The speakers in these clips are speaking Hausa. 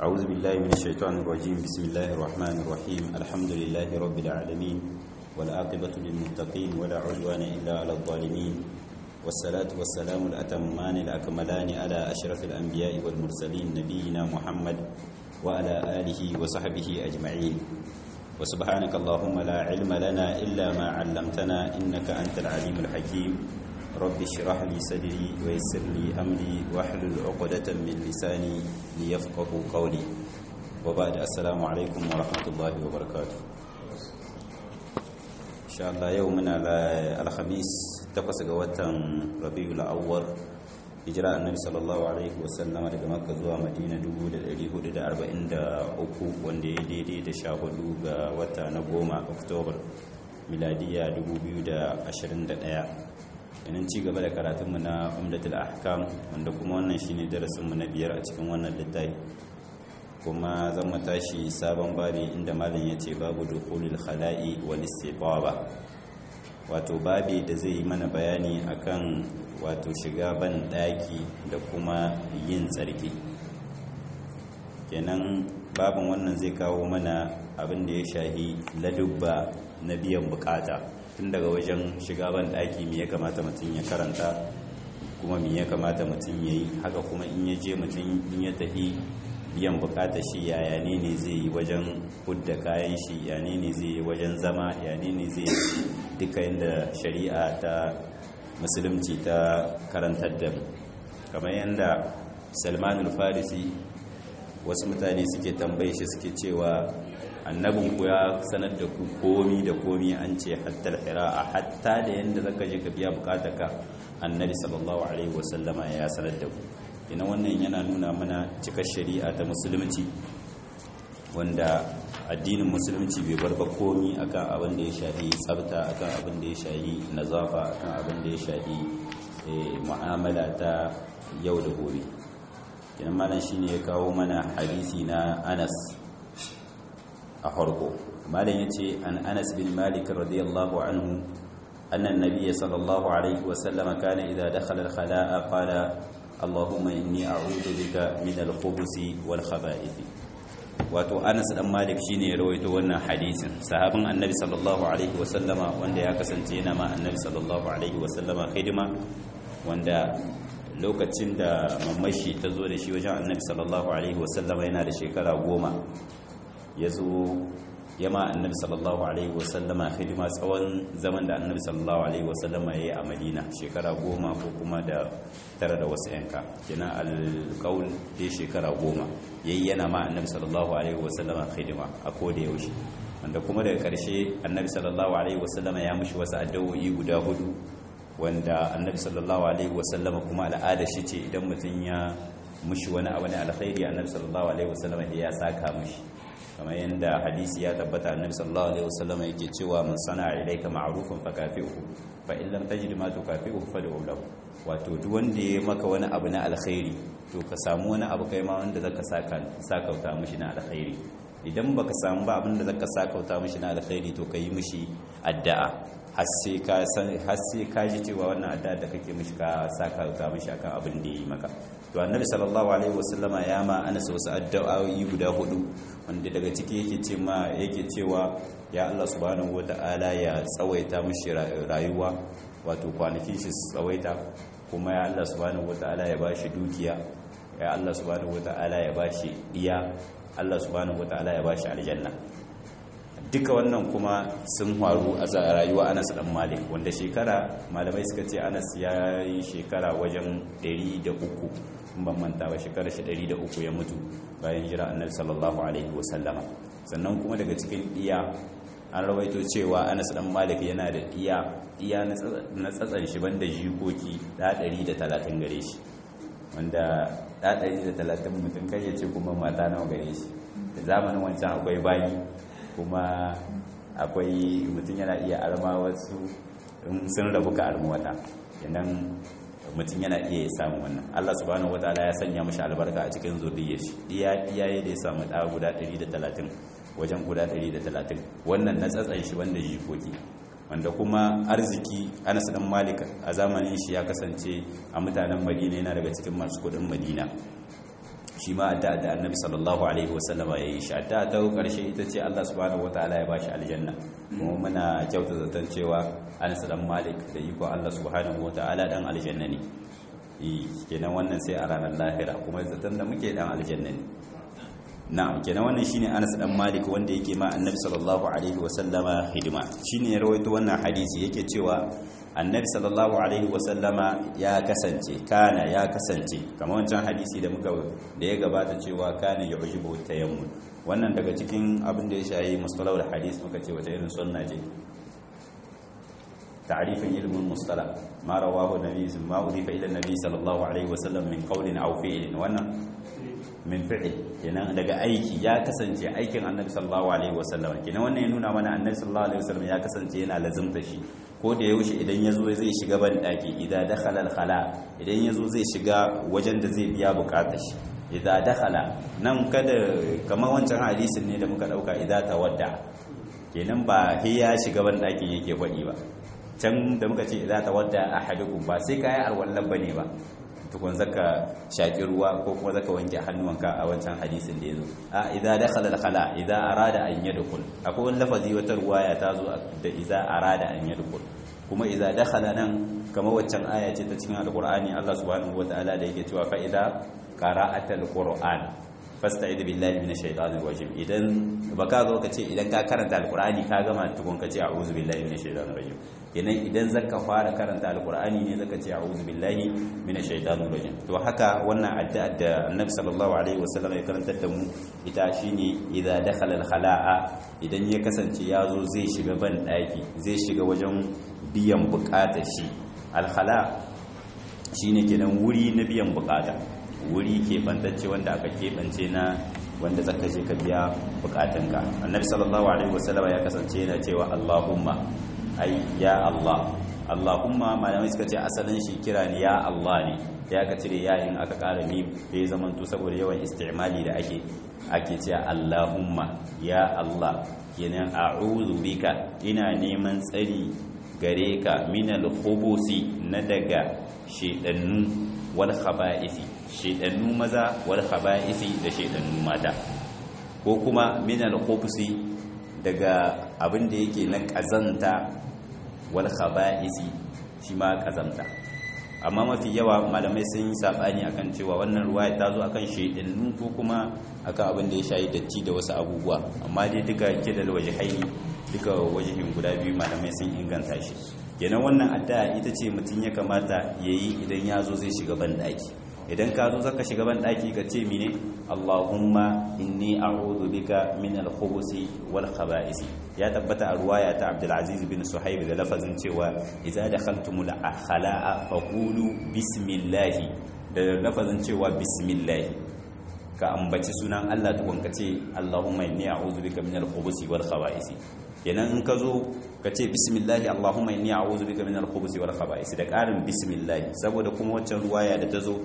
أعوذ بالله من الشيطان الرجيم بسم الله الرحمن الرحيم الحمد لله رب العالمين والعاقبة للمتقين ولا عدوان إلا على الظالمين والصلاة والسلام الأتمان الأكملان على أشرف الأنبياء والمرسلين نبينا محمد وعلى آله وصحبه أجمعين وسبحانك اللهم لا علم لنا إلا ما علمتنا إنك أنت العليم الحكيم رب اشرح لي صدري ويسر لي أمري واحلل عقدة من لساني ليفقه قولي وبعد السلام عليكم ورحمة الله وبركاته إن شاء الله يومنا الخميس تقص قوة ربيع الأول hijira annabi sallallahu alaihi wasallama daga makka zuwa madina 1443 wanda ya daidai da sha hudu ga wata na goma oktobar miladiya 2021 yanin ci gaba da karatunmu na umdatul ahkam wanda kuma wannan shine darasinmu na biyar a cikin wannan littafi kuma zan mu tashi sabon babi inda malam ya ce babu dukhulul khala'i wal istibaba wato babi da zai yi mana bayani akan wato shiga ban daki da kuma yin tsarki kenan babin wannan zai kawo mana abin da ya shahi ladubba na biyan bukata tun daga wajen shiga ban daki me ya kamata mutum ya karanta kuma me ya kamata mutum ya yi haka kuma in ya je mutum in ya tafi biyan bukata shi yaya ne ne zai yi wajen hudda kayan shi ya ne ne zai yi wajen zama ya ne ne zai duka yadda shari'a ta musulunci ta karantar da kamar yadda salmanul farisi wasu mutane suke tambaye shi suke cewa annabin ku ya sanar da ku komi da komi an ce hatta a hatta da yadda zaka je ka biya ka annabi sallallahu alaihi wasallama ya sanar da ku ina wannan yana nuna mana cikar shari'a ta musulunci wanda addinin musulunci bai bar ba komi akan abin da ya shafi tsafta akan abin da ya shafi nazafa akan abin da ya shafi mu'amala ta yau da gobe kenan malam shine ya kawo mana hadisi na Anas a harko malam yace an Anas bin Malik radiyallahu anhu anna an-nabiy sallallahu alaihi wa sallam kana idha dakhala al-khala'a qala اللهم إني أعوذ بك من الخبث والخبائث wato Anas dan Malik shine ya rawaito wannan hadisin sahabin Annabi sallallahu alaihi wasallama wanda ya kasance yana ma Annabi sallallahu alaihi wasallama hidima wanda lokacin da mamashi ta zo da shi wajen Annabi sallallahu alaihi wasallama yana da shekara goma ya zo yama Annabi sallallahu alaihi wasallama hidima tsawon zaman da Annabi sallallahu alaihi wasallama ya yi a Madina shekara goma ko kuma da tare da wasu yanka kina alƙaul dai shekara goma yayi yana ma annabi sallallahu alaihi wasallama khidma a koda yaushe wanda kuma daga ƙarshe annabi sallallahu alaihi wasallama ya mishi wasu addu'o'i guda hudu wanda annabi sallallahu alaihi wasallama kuma al'ada shi ce idan mutum ya mishi wani abu ne alkhairi annabi sallallahu alaihi wasallama ya saka mishi kamar yadda hadisi ya tabbata annabi sallallahu alaihi wasallama yake cewa man sana'a ilayka ma'rufan fakafi'hu fa in lam tajid ma tukafi'hu fad'u lahu wato duk wanda ya maka wani abu na alkhairi to ka samu wani abu kai ma wanda zaka saka sakauta mishi na alkhairi idan baka samu ba abin da zaka sakauta mishi na alkhairi to kai mishi addu'a har sai ka san har sai ka ji cewa wannan addu'a da kake mishi ka sakauta mishi akan abin da yi maka to annabi sallallahu alaihi wasallama ya ma ana wasu addu'o'i guda hudu wanda daga ciki yake ce ma yake cewa ya Allah subhanahu wataala ya tsawaita mishi rayuwa wato kwanakin shi tsawaita kuma ya Allah subhanahu wata'ala ya bashi dukiya ya Allah subhanahu wata'ala ya bashi iya Allah subhanahu wata'ala ya bashi aljanna duka wannan kuma sun faru a rayuwa Anas dan Malik wanda shekara malamai suka ce Anas ya yi shekara wajen 103 ban manta ba shekara shi 103 ya mutu bayan jira Annabi sallallahu alaihi wasallama sannan kuma daga cikin iya an rawaito cewa Anas dan Malik yana da iya iya na tsatsan shi banda jikoki da 130 gare shi wanda da 130 mutum kai ya ce kuma mata nawa gare shi da zamanin wancan akwai bayi kuma akwai mutum yana iya arma wasu sun rabu ka arma wata kenan mutum yana iya samun wannan Allah subhanahu wataala ya sanya mashi albarka a cikin zuriyar shi iya iyaye da ya samu da guda 130 wajen guda 130 wannan na tsatsan shi wanda jikoki wanda kuma arziki Anas dan Malik a zamanin shi ya kasance a mutanen Madina yana daga cikin masu kudin Madina shi ma addu'a da annabi sallallahu alaihi wasallam ya yi shi addu'a ta karshe ita ce Allah subhanahu wataala ya bashi aljanna kuma muna kyauta zaton cewa Anas dan Malik da iko Allah subhanahu wataala dan aljanna ne eh kenan wannan sai a ranar lahira kuma zaton da muke dan aljanna ne na'am kenan wannan shine Anas dan Malik wanda yake ma annabi sallallahu alaihi wasallama hidima shine ya rawaito wannan hadisi yake cewa annabi sallallahu alaihi wasallama ya kasance kana ya kasance kamar wancan hadisi da muka da ya gabata cewa kana yu'jibu tayammum wannan daga cikin abin da ya shayi mustalahul hadis muka ce wata irin sunna ce ta'rifin ilmin mustalah ma rawahu nabi ma udifa ila nabi sallallahu alaihi wasallam min qawlin aw fi'lin wannan min fi'l kenan daga aiki ya kasance aikin annabi sallallahu alaihi wasallam kenan wannan ya nuna mana annabi sallallahu alaihi wasallam ya kasance yana lazimta shi ko da yaushe idan ya zo zai shiga ban daki idan dakhala al-khala idan ya zo zai shiga wajen da zai biya bukatar shi idan dakhala nan kada kamar wancan hadisin ne da muka dauka idan tawadda kenan ba he ya shiga ban dakin yake faɗi ba can da muka ce idan tawadda ahadukum ba sai kai arwallan bane ba tukun zaka shaki ruwa ko kuma zaka wanke hannuwanka a wancan hadisin da yazo a idza dakhala al-khala idza arada an yadkhul akwai wani lafazi wata ruwaya ta zo da idza arada an yadkhul kuma idza dakhala nan kamar waccan aya ce ta cikin alqur'ani Allah subhanahu wataala da yake cewa fa idza qara'ata al-qur'an fasta'id billahi minash shaitanir rajim idan baka zo ka ce idan ka karanta alqur'ani ka gama tukun ka ce a'udhu billahi minash shaitanir rajim kenan idan zaka fara karanta alqur'ani ne zaka ce a'udhu billahi minash shaitanir rajim to haka wannan addu'a da annabi sallallahu alaihi wasallam ya karantar da mu ita shine idza dakhala al-khala'a idan ya kasance ya zo zai shiga ban daki zai shiga wajen biyan bukatar shi al-khala shine kenan wuri na biyan bukata wuri keɓantacce wanda aka keɓance na wanda zaka je ka biya bukatunka annabi sallallahu alaihi wasallam ya kasance yana cewa allahumma ai ya allah allahumma malamai suka ce asalin shi kira ne ya allah ne ya ka cire yayin aka ƙara mim da ya zamanto saboda yawan istimali da ake ake cewa allahumma ya allah kenan a'udhu bika ina neman tsari gare ka minal khubusi na daga shedannu wal khaba'isi shedannu maza wal khaba'isi da shedannu mata ko kuma minal khubsi daga abin da yake na kazanta wal khaba'isi shi ma kazanta amma mafi yawa malamai sun yi sabani akan cewa wannan ruwaya ta zo akan shedannu ko kuma akan abin da ya shayi datti da wasu abubuwa amma dai duka kidal wajhaini duka wajihin guda biyu malamai sun inganta shi kenan wannan addu'a ita ce mutum ya kamata yayi idan ya zo zai shiga banɗaki idan ka zo zaka shiga banɗaki ka ce mine Allahumma inni a'udhu bika min al-khubuthi wal khaba'isi ya tabbata a ruwaya ta Abdul Aziz bin Suhaib da lafazin cewa idza dakhaltumul khala'a faqulu bismillah da lafazin cewa bismillah ka ambaci sunan Allah tukun ka ce Allahumma inni a'udhu bika min al-khubuthi wal khaba'isi kenan in ka zo ka ce bismillahi allahumma inni a'udhu bika min al-khubuthi wal khaba'is da ƙarin bismillahi saboda kuma waccan ruwaya da ta zo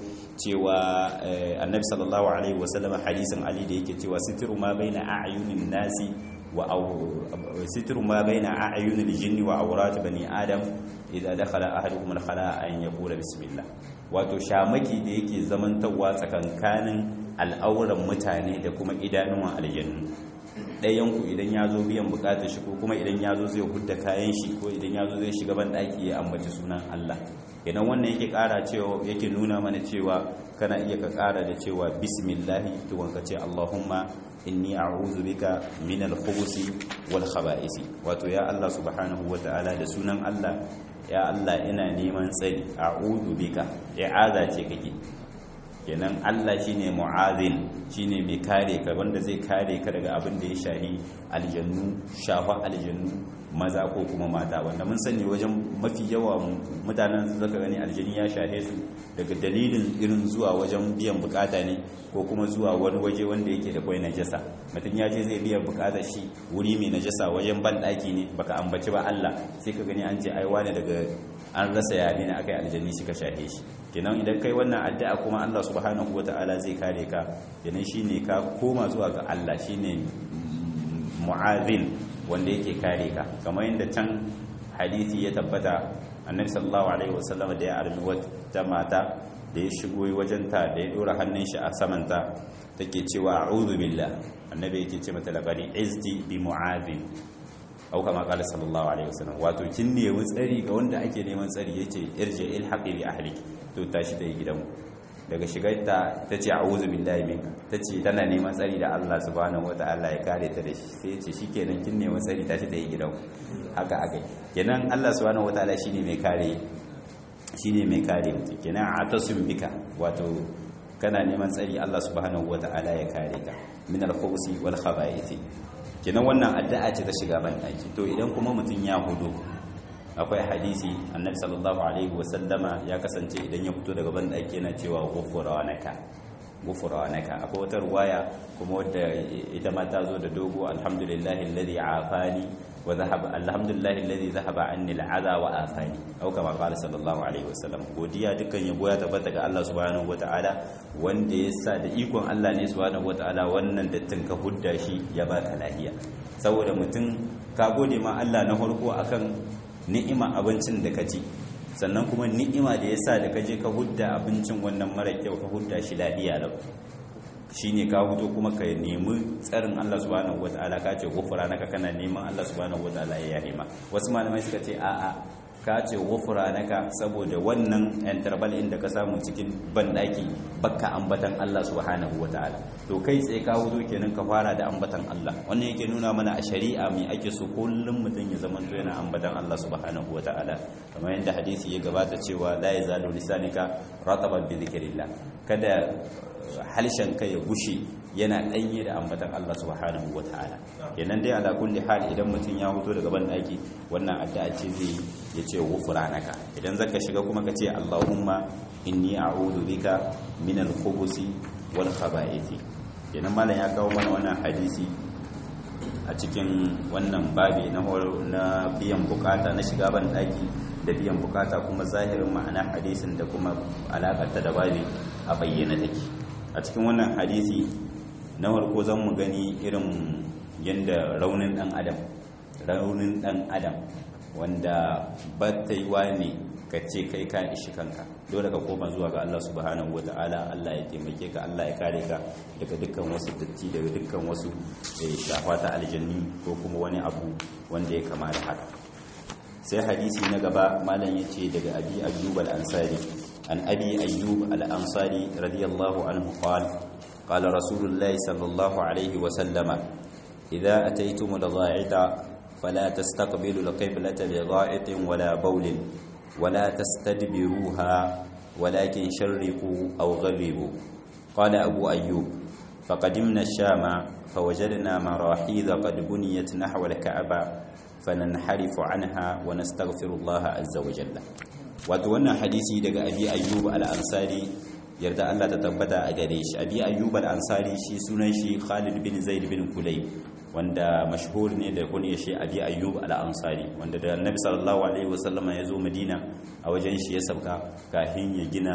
cewa annabi sallallahu alaihi wasallam hadisin ali da yake cewa sitru ma baina a'yunin nasi wa sitru ma baina a'yunil jinni wa awrat bani adam idza dakhala ahadukum al-khala'a an yaqula bismillah wato shamaki da yake zamantawa tsakankanin al'auran mutane da kuma idanuwan aljannu ɗayanku idan ya zo biyan bukatar shi ko kuma idan ya zo zai hudda kayan shi ko idan ya zo zai shiga ban ɗaki ya ambaci sunan Allah idan wannan yake ƙara cewa yake nuna mana cewa kana iya ka ƙara da cewa bismillahi tukun ka ce Allahumma inni a'udhu bika min al-khubuthi wal khaba'isi wato ya Allah subhanahu wata'ala da sunan Allah ya Allah ina neman tsari a'udhu bika i'aza ce kake kenan Allah shine mu'azin shine mai kare ka wanda zai kare ka daga abin da ya shahi aljannu shafa aljannu maza ko kuma mata wanda mun sani wajen mafi yawa mutanen zaka gani aljani ya shahe su daga dalilin irin zuwa wajen biyan bukata ne ko kuma zuwa wani waje wanda yake da kwai najasa mutum ya je zai biyan bukatar shi wuri mai najasa wajen ban daki ne baka ambaci ba Allah sai ka gani an ce ai wani daga an rasa yare ne akai aljani suka shahe shi kenan idan kai wannan addu'a kuma Allah subhanahu wata'ala zai kare ka kenan shine ka koma zuwa ga Allah shine mu'azin wanda yake kare ka kamar yadda can hadisi ya tabbata annabi sallallahu alaihi wasallam da ya armi wata mata da da ya shigo wajen ta da ya dora hannun shi a samanta take cewa a'udhu billah annabi yake ce mata laqad izdi bi mu'adhin au kama qala sallallahu alaihi wasallam wato kin ne tsari ga wanda ake neman tsari yace irji ilhaqi bi ahliki to tashi da gidanku daga shigarta ta ce a'udhu billahi minka ta ce tana neman tsari da Allah subhanahu wataala ya kare ta da shi sai ya ce shikenan kin neman tsari tashi da gidanku haka akai kenan Allah subhanahu wataala shine mai kare shine mai kare mutum kenan atasim bika wato kana neman tsari Allah subhanahu wataala ya kare ka min al-khubusi wal khaba'ith kenan wannan addu'a ce ta shiga ban daki to idan kuma mutum ya hudu akwai hadisi annabi sallallahu alaihi wasallama ya kasance idan ya fito daga ban daki yana cewa ghufranaka ghufranaka akwai wata ruwaya kuma wadda ita ma ta zo da dogo alhamdulillahi alladhi afani wa dhahaba alhamdulillahi alladhi dhahaba anni al'adha wa afani au kama qala sallallahu alaihi wasallam godiya dukkan yabo ya tabbata ga Allah subhanahu wataala wanda ya sa da ikon Allah ne subhanahu wataala wannan dattin ka hudda shi ya baka lafiya saboda mutum ka gode ma Allah na farko akan ni'ima abincin da ka ci sannan kuma ni'ima da ya sa da ka je ka hudda abincin wannan mara kyau ka hudda shi lafiya lau shi ne ka huto kuma ka nemi tsarin Allah subhanahu wata'ala ka ce gufura naka kana neman Allah subhanahu wata'ala ya nema wasu malamai suka ce a'a ka ce gufura naka saboda wannan interval inda ka samu cikin banɗaki bakka ambatan Allah subhanahu wata'ala to kai tsaye ka huto kenan ka fara da ambatan Allah wannan yake nuna mana a shari'a mai ake so kullum mutum ya zama to yana ambatan Allah subhanahu wata'ala kamar yadda hadisi ya gabata cewa la yazalu lisanika rataban bi dhikrillah kada halishan kai ya gushe yana danye da ambatan Allah subhanahu wataala kenan dai ala kulli hal idan mutum ya fito daga ban daki wannan addu'a ce zai ya ce ghufranaka idan zaka shiga kuma ka ce Allahumma inni a'udhu bika min al-khubuthi wal khaba'ith kenan malam ya kawo mana wannan hadisi a cikin wannan babi na na biyan bukata na shiga ban daki da biyan bukata kuma zahirin ma'ana hadisin da kuma alakarta da babi a bayyana take a cikin wannan hadisi na farko zan mu gani irin yadda raunin dan adam raunin dan adam wanda ba ta yi wa ne ka ce kai ka ishi kanka dole ka koma zuwa ga Allah subhanahu wa ta'ala Allah ya taimake ka Allah ya kare ka daga dukkan wasu datti daga dukkan wasu shafa ta aljanni ko kuma wani abu wanda ya kama da haka sai hadisi na gaba malam yace daga abi ayyub al-ansari an abi ayyub al-ansari radiyallahu anhu qala qala rasulullah sallallahu alaihi wa sallama idza ataytum al-gha'ita fala tastaqbilu al-qiblata bi gha'itin wala bawlin wala tastadbiruha ولكن شرقوا أو غربوا قال أبو أيوب فقدمنا الشام فوجدنا مراحيض قد بنيت نحو الكعبة فننحرف عنها ونستغفر الله عز وجل wato wannan hadisi daga abi ayyub al-ansari yarda Allah ta tabbata a gare shi abi ayyub al-ansari shi sunan shi Khalid bin Zaid bin Kulayb wanda mashhur ne da kunya shi abi ayyub al-ansari wanda da annabi sallallahu alaihi wasallam ya zo Madina a wajen shi ya sauka kafin ya gina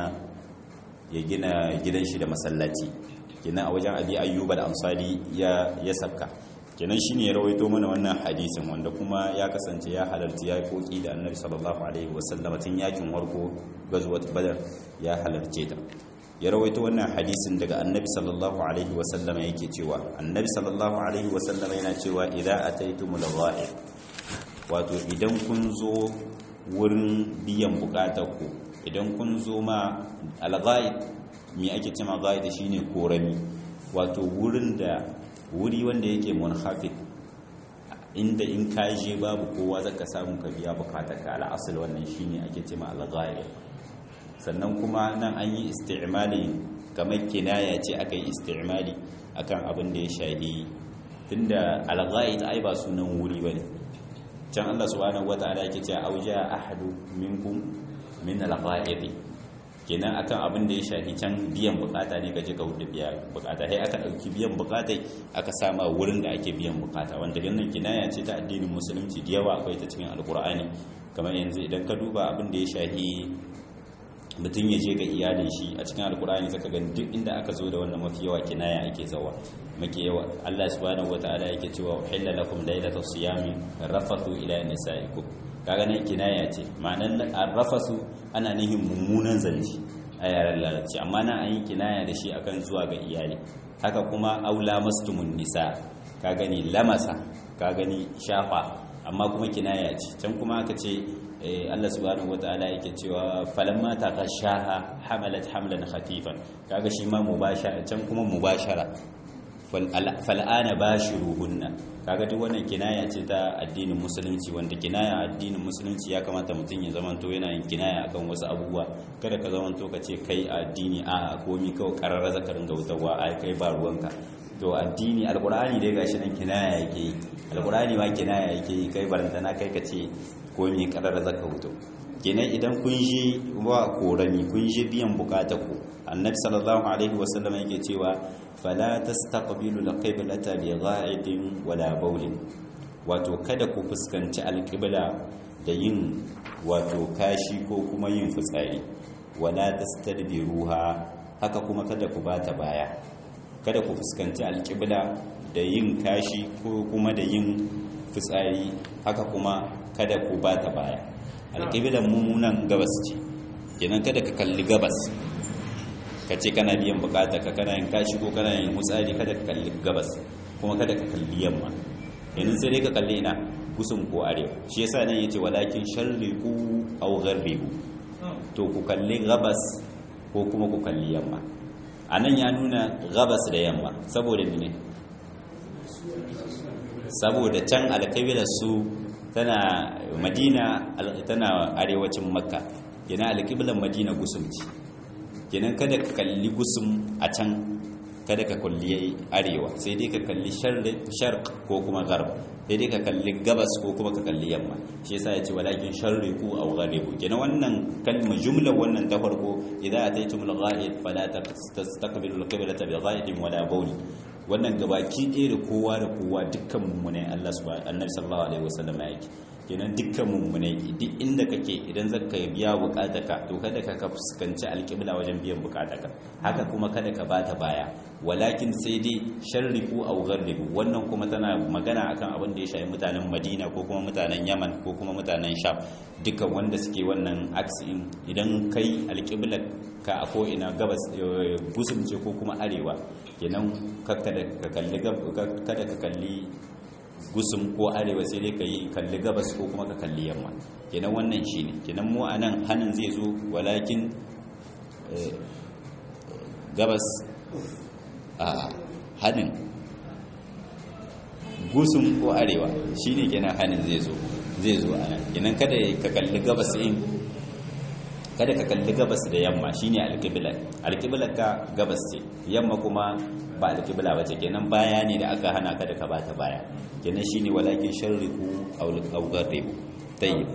ya gina gidan shi da masallaci kenan a wajen abi ayyub al-ansari ya ya sauka kenan shine ya rawaito mana wannan hadisin wanda kuma ya kasance ya halarci ya koki da annabi sallallahu alaihi wasallam tun yakin warko gazwat badar ya halarce ta ya rawaito wannan hadisin daga annabi sallallahu alaihi wasallam yake cewa annabi sallallahu alaihi wasallam yana cewa idza ataytumul ghaib wato idan kun zo wurin biyan bukatar ku idan kun zo ma al-ghaib me ake cewa ghaib shine korami wato wurin da wuri wanda yake munhafid inda in ka je babu kowa zaka samu ka biya bukatar ka al'asul wannan shine ake cewa al-ghaib sannan kuma nan an yi isti'mali kamar kinaya ce aka yi isti'mali akan abin da ya shahi tunda al-ghaib ai ba sunan wuri bane can Allah subhanahu wata'ala yake cewa auja ahadu minkum min al-ghaib kenan akan abin da ya shafi can biyan bukata ne gaje ka hudu biya bukata sai aka dauki biyan bukata aka sama wurin da ake biyan bukata wanda gannan kinaya ce ta addinin musulunci da yawa akwai ta cikin alkur'ani kamar yanzu idan ka duba abin da ya shafi mutum ya je ga iyalin shi a cikin alkur'ani zaka ga duk inda aka zo da wannan mafi yawa kinaya ake zawa muke yawa Allah subhanahu wataala yake cewa uhilla lakum laylatus siyami rafathu ila nisaikum kaga nan kinaya ce ma'anar arrafasu ana nihin mummunan zance a yaren larabci amma na an yi kinaya da shi akan zuwa ga iyali haka kuma aula mastumun nisa ka gani lamasa ka gani shafa amma kuma kinaya ce can kuma aka ce Allah subhanahu wataala yake cewa falamma taqashaha hamalat hamlan khafifan kaga shi ma mubashara can kuma mubashara fal'ana bashiruhunna kaga duk wannan kinaya ce ta addinin musulunci wanda kinaya addinin musulunci ya kamata mutum ya zamanto yana yin kinaya akan wasu abubuwa kada ka zamanto ka ce kai addini a komi kawai kararra zaka ringa wutarwa a kai ba ruwanka to addini alkur'ani dai gashi nan kinaya yake yi alkur'ani ma kinaya yake yi kai barantana kai ka ce komi kararra zaka wuto kenan idan kun je wa korami kun je biyan bukata ku annabi sallallahu alaihi wasallam yake cewa fala tastaqbilu alqiblata bi gha'idin wala bawlin wato kada ku fuskanci alqibla da yin wato kashi ko kuma yin fitsari wala tastadbiruha haka kuma kada ku bata baya kada ku fuskanci alqibla da yin kashi ko kuma da yin fitsari haka kuma kada ku bata baya alqiblan mummunan gabas ce kenan kada ka kalli gabas ka ce kana biyan bukata ka kana yin kashi ko kana yin mutsari kada ka kalli gabas kuma kada ka kalli yamma yanzu sai dai ka kalli ina kusun ko arewa shi yasa nan yace walakin sharriqu aw gharribu to ku kalli gabas ko kuma ku kalli yamma anan ya nuna gabas da yamma saboda ne saboda can alƙabilar su tana madina tana arewacin makka yana alƙiblar madina gusumci kenan kada ka kalli gusum a can kada ka kalli arewa sai dai ka kalli sharq ko kuma garb sai dai ka kalli gabas ko kuma ka kalli yamma shi yasa yace walakin sharriqu aw gharibu kenan wannan kalma jumla wannan ta farko idza ataytumul ghaib fala tastaqbilu al-qiblata bi ghaibin wala bawl wannan gabaki ɗaya da kowa da kowa dukkan mu ne Allah subhanahu annabi sallallahu alaihi wasallam yake kenan dukkan mummunai duk inda kake idan zaka biya bukataka to kada ka fuskanci alƙibla wajen biyan bukataka haka kuma kada ka bata baya walakin sai dai sharrifu aw gharribu wannan kuma tana magana akan abin da ya shafi mutanen Madina ko kuma mutanen Yaman ko kuma mutanen Sham dukkan wanda suke wannan aksin idan kai alƙibla ka a ko ina gabas gusumce ko kuma arewa kenan kada ka kalli kada ka kalli gusum ko arewa sai dai ka yi kalli gabas ko kuma ka kalli yamma kenan wannan shi ne kenan mu a nan hannun zai zo walakin gabas a hannun gusum ko arewa shi ne kenan hannun zai zo zai zo a nan kenan kada ka kalli gabas in kada ka kalli gabas da yamma shine alƙibla alƙiblar ka gabas ce yamma kuma ba alƙibla ba ce kenan baya ne da aka hana ka da ka bata baya kenan shine walakin sharriku aw gharribu tayyib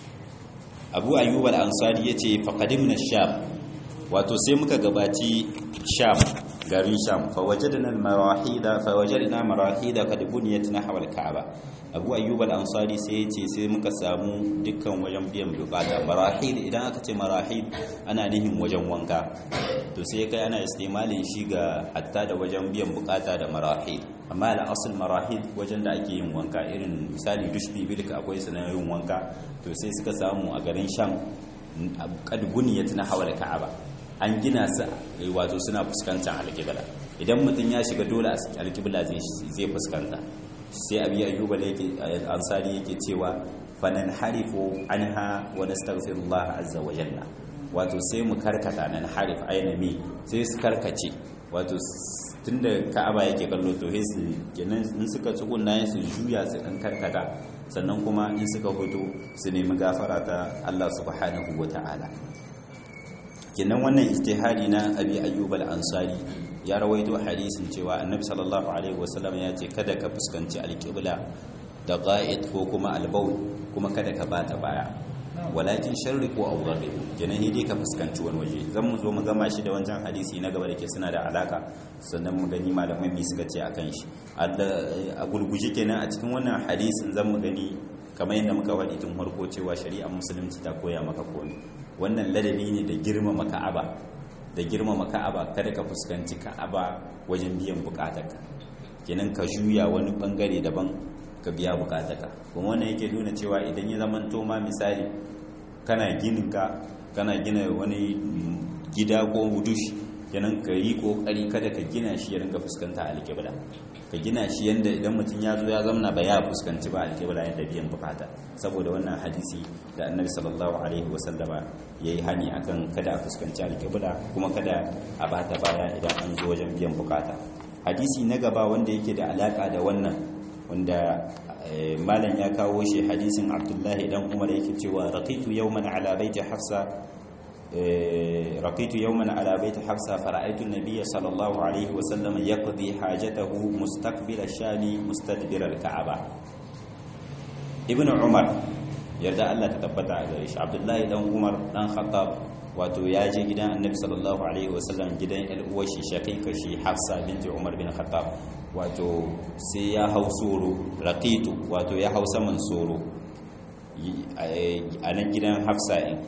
abu ayyub al-ansari yace faqadimna sham wato sai muka gabaci sham garin sham fa wajadna al-marahida fa wajadna marahida qad buniyat nahwa al-ka'ba abu ayyub al-ansari sai yace sai muka samu dukkan wajen biyan bukata marahid idan aka ce marahid ana nihin wajen wanka to sai kai ana istimalin shi ga hatta da wajen biyan bukata da marahid amma da asul marahid wajen da ake yin wanka irin misali dushbi bilka akwai sanar yin wanka to sai suka samu a garin sham kad buniyat na hawal ka'aba an gina su wato suna fuskantar alƙibla idan mutum ya shiga dole alƙibla zai fuskanta sai abi ayyuba yake ansari yake cewa fanan harifu anha wa nastaghfirullah azza wa jalla wato sai mu karkata nan harif ainami sai su karkace wato tunda ka'aba yake kallo to sai su kenan in suka tsugunna su juya su dan karkata sannan kuma in suka fito su nemi gafara ta Allah subhanahu wa ta'ala kenan wannan ijtihadi na abi ayyub al-ansari ya rawaito hadisin cewa annabi sallallahu alaihi wasallam ya ce kada ka fuskanci alqibla da qa'id ko kuma albaul kuma kada ka bata baya walakin sharri ko awghabi kenan dai ka fuskanci wani waje zan mu zo mu gama shi da wancan hadisi na gaba da ke suna da alaka sannan mu gani malamai mi suka ce akan shi a gurguje kenan a cikin wannan hadisin zan mu gani kamar yadda muka faɗi tun farko cewa shari'ar musulunci ta koya maka komai wannan ladabi ne da girmama ka'aba da girmama ka'aba kada ka fuskanci ka'aba wajen biyan bukatarka kenan ka juya wani bangare daban ka biya bukatarka kuma wannan yake nuna cewa idan ya zama to ma misali kana ginin ka kana gina wani gida ko hudush kenan ka yi kokari kada ka gina shi ya ringa fuskanta alƙibla ka gina shi yanda idan mutum ya zo ya zamna ba ya fuskanci ba alƙibla yadda biyan bukata saboda wannan hadisi da annabi sallallahu alaihi wasallama ya yi hani akan kada a fuskanci alƙibla kuma kada a bata baya idan an zo wajen biyan bukata hadisi na gaba wanda yake da alaka da wannan wanda malam ya kawo shi hadisin abdullahi dan umar yake cewa raqitu yawman ala baiti hafsa raqitu yawman ala baiti hafsa fara'aytu an-nabiyya sallallahu alaihi wa sallam yaqdi hajatahu mustaqbil ash-shami mustadbir al-ka'aba ibnu umar yarda Allah ta tabbata a gare shi abdullahi dan umar dan khattab wato ya je gidan annabi sallallahu alaihi wasallam gidan al'uwar shi shaqiqa shi hafsa binti umar bin khattab wato sai ya hau soro raqitu wato ya hau saman soro a nan gidan hafsa in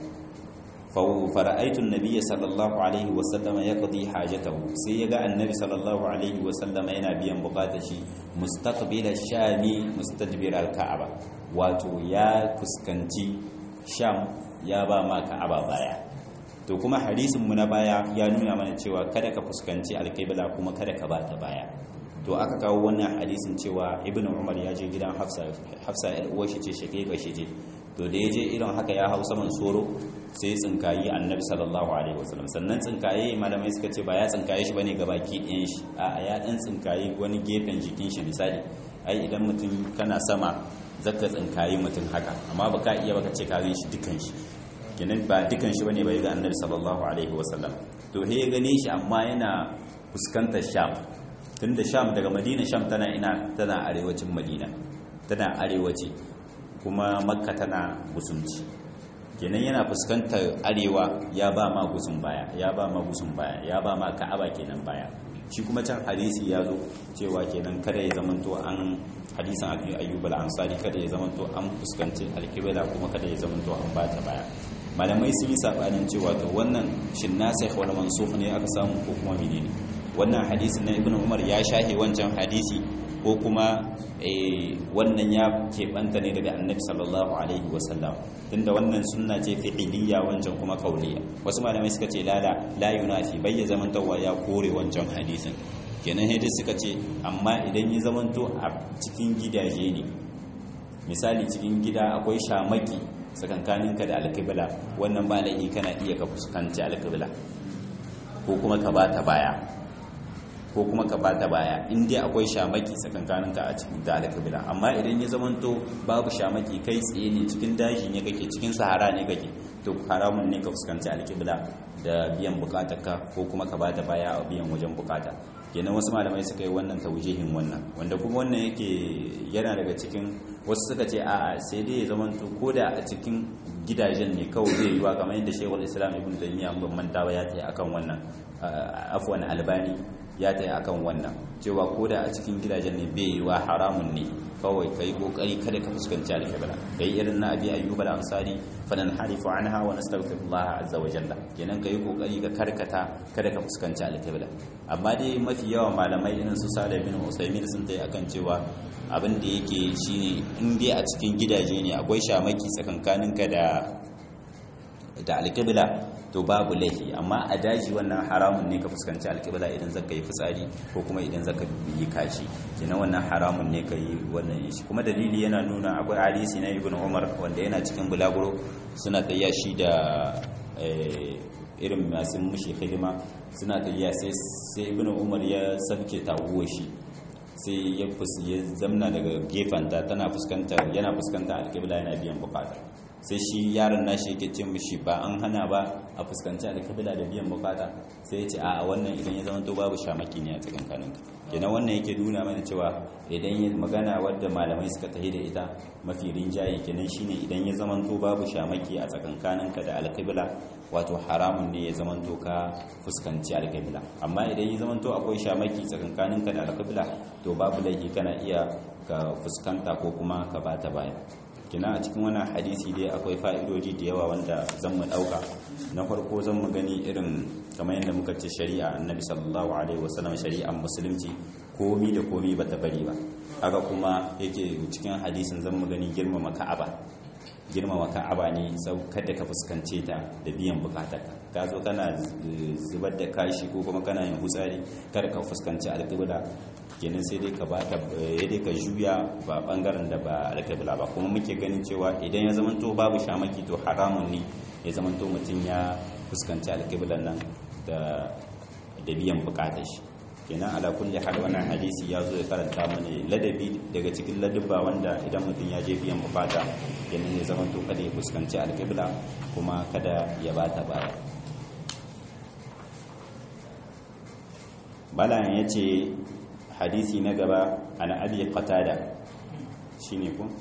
fara'aitu an-nabiy sallallahu alaihi wasallam yaqdi hajatahu sai ya ga annabi sallallahu alaihi wasallam yana biyan bukatar shi mustaqbil ash-shami mustadbir al-ka'aba wato ya fuskanci sham ya ba ma ka'aba baya to kuma hadisin mu na baya ya nuna mana cewa kada ka fuskanci alƙibla kuma kada ka bata baya to aka kawo wannan hadisin cewa ibn umar ya je gidan hafsa hafsa yar uwar shi ce shige ga shi je to da ya je irin haka ya hau saman soro sai tsinkayi annabi sallallahu alaihi wasallam sannan tsinkaye malamai suka ce ba ya tsinkaye shi bane gabaki ɗayan shi a ya dan tsinkayi wani gefen jikin shi misali ai idan mutum kana sama zaka tsinkayi mutum haka amma baka iya baka ce ka shi dukan shi kenan ba dukan shi bane bai ga annabi sallallahu alaihi wasallam to he gane shi amma yana fuskantar sham tunda sham daga madina sham tana ina tana arewacin madina tana arewaci kuma makka tana gusumci kenan yana fuskantar arewa ya ba ma gusun baya ya ba ma gusun baya ya ba ma ka'aba kenan baya shi kuma can hadisi ya zo cewa kenan kada ya zamanto an hadisan abu ayyub al-ansari kada ya zamanto an fuskanci alkibla kuma kada ya zamanto an bata baya malamai sun yi sabanin cewa to wannan shin nasikh wal mansukh ne aka samu ko kuma menene wannan hadisin na ibnu umar ya shahe wancan hadisi ko kuma wannan ya keɓanta ne daga annabi sallallahu alaihi wasallam tunda wannan sunna ce fi'iliya wancan kuma kauliya wasu malamai suka ce lala la yunafi bai ya zamantawa ya kore wancan hadisin kenan hadis suka ce amma idan ya zamanto a cikin gidaje ne misali cikin gida akwai shamaki tsakankaninka da alkibla wannan ba laifi kana iya ka fuskanci alkibla ko kuma ka bata baya ko kuma ka bata baya in dai akwai shamaki tsakankaninka a cikin da alkibla amma idan ya zamanto babu shamaki kai tsaye ne cikin daji ne kake cikin sahara ne kake to haramun ne ka fuskanci alkibla da biyan bukatarka ko kuma ka bata baya a biyan wajen bukata kenan wasu malamai suka yi wannan taujihin wannan wanda kuma wannan yake yana daga cikin wasu suka ce a'a sai dai ya zamanto ko da a cikin gidajen ne kawai zai yiwa kamar yadda shekul islam ibn taymiyyah ban manta ba ya tsaye akan wannan afwan albani ya tsaye akan wannan cewa ko da a cikin gidajen ne bai yiwa haramun ne kawai kai kokari kada ka fuskanci alkibla kai irin na abi ayyub al-ansari fanan harifu anha wa nastaghfirullah azza wa jalla kenan kai kokari ka karkata kada ka fuskanci alkibla amma dai mafi yawan malamai irin su Salih bin Usaimin sun dai akan cewa abin da yake shine in dai a cikin gidaje ne akwai shamaki tsakankaninka da da alkibla to babu laifi amma a daji wannan haramun ne ka fuskanci alkibla idan zaka yi fitsari ko kuma idan zaka yi kashi kenan wannan haramun ne ka yi wannan shi kuma dalili yana nuna akwai hadisi na ibn umar wanda yana cikin bulaguro suna tayya shi da irin masu mushi hidima suna tayya sai sai ibn umar ya sabke taguwa shi sai ya ya zamna daga gefanta tana fuskantar yana fuskantar alkibla yana biyan bukata sai shi yaron nashi yake ce mishi ba an hana ba a fuskanci alkibla da biyan bukata sai ya ce a wannan idan ya zama to babu shamaki ne a cikin kaninka kenan wannan yake nuna mana cewa idan ya magana wadda malamai suka tahi da ita mafi rinjaye kenan shine idan ya zama to babu shamaki a tsakankaninka da alkibla wato haramun ne ya zama to ka fuskanci alkibla amma idan ya zama to akwai shamaki tsakankaninka da alkibla to babu laifi kana iya ka fuskanta ko kuma ka bata baya kina a cikin wannan hadisi dai akwai fa'idoji da yawa wanda zan mu dauka na farko zan mu gani irin kamar yadda muka ce shari'a annabi sallallahu alaihi wasallam shari'ar musulunci komi da komi bata bari ba haka kuma yake cikin hadisin zan mu gani girmama ka'aba girmama ka'aba ne sau kada ka fuskance ta da biyan bukatarka ka zo kana zubar da kashi ko kuma kana yin hutsari kada ka fuskanci alƙibla kenan sai dai ka ba ta ya dai ka juya ba bangaren da ba alƙibla ba kuma muke ganin cewa idan ya zamanto babu shamaki to haramun ne ya zamanto mutum ya fuskanci alƙiblan nan da da biyan bukatar shi kenan ala kulli hal wannan hadisi ya zo ya karanta mana ladabi daga cikin ladabba wanda idan mutum ya je biyan bukata kenan ya zama to kada ya fuskanci alƙibla kuma kada ya bata baya balan ya ce hadisi na gaba ana abi qatada shine ko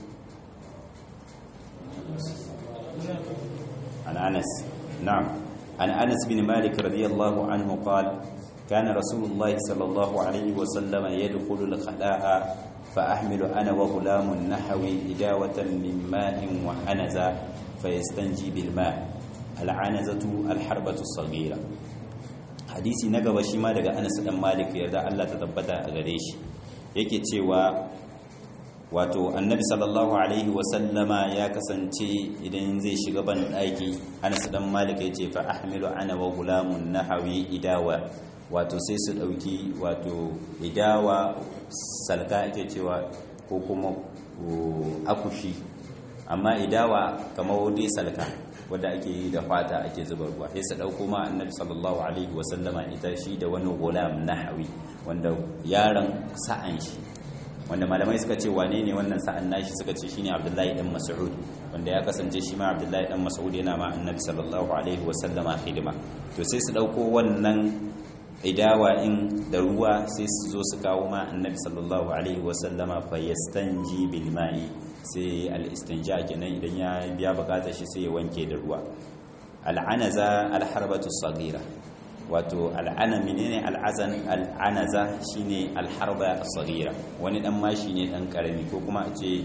an anas na'am an anas bin malik radiyallahu anhu qala كان رسول الله صلى الله عليه وسلم يدخل الخلاء فأحمل أنا وغلام نحوي إداوة من ماء وحنزة فيستنجي بالماء العنزة الحربة الصغيرة hadisi na gaba shi ma daga Anas dan Malik yarda Allah ta tabbata a gare shi yake cewa wato annabi sallallahu alaihi wasallama ya kasance idan zai shiga ban daki Anas dan Malik yace fa ahmilu ana wa gulamun nahawi idawa wato sai su ɗauki wato idawa salka ake cewa ko kuma akushi amma idawa kamar dai salka wadda ake yi da fata ake zuba ruwa sai su ɗauko ma annabi sallallahu alaihi wasallama ita shi da wani gulam nahawi wanda yaron sa'an shi wanda malamai suka ce wane ne wannan sa'an nashi suka ce shine abdullahi dan mas'ud wanda ya kasance shi ma abdullahi dan mas'ud yana ma annabi sallallahu alaihi wasallama hidima to sai su ɗauko wannan idawa in da ruwa sai su zo su kawo ma annabi sallallahu alaihi wasallama fa yastanji bil ma'i sai al istinja kenan idan ya biya bukatar shi sai ya wanke da ruwa al'anaza al harbatu saghira wato al'ana menene al'azan al'anaza shine al harba saghira wani dan mashi ne dan karami ko kuma a ce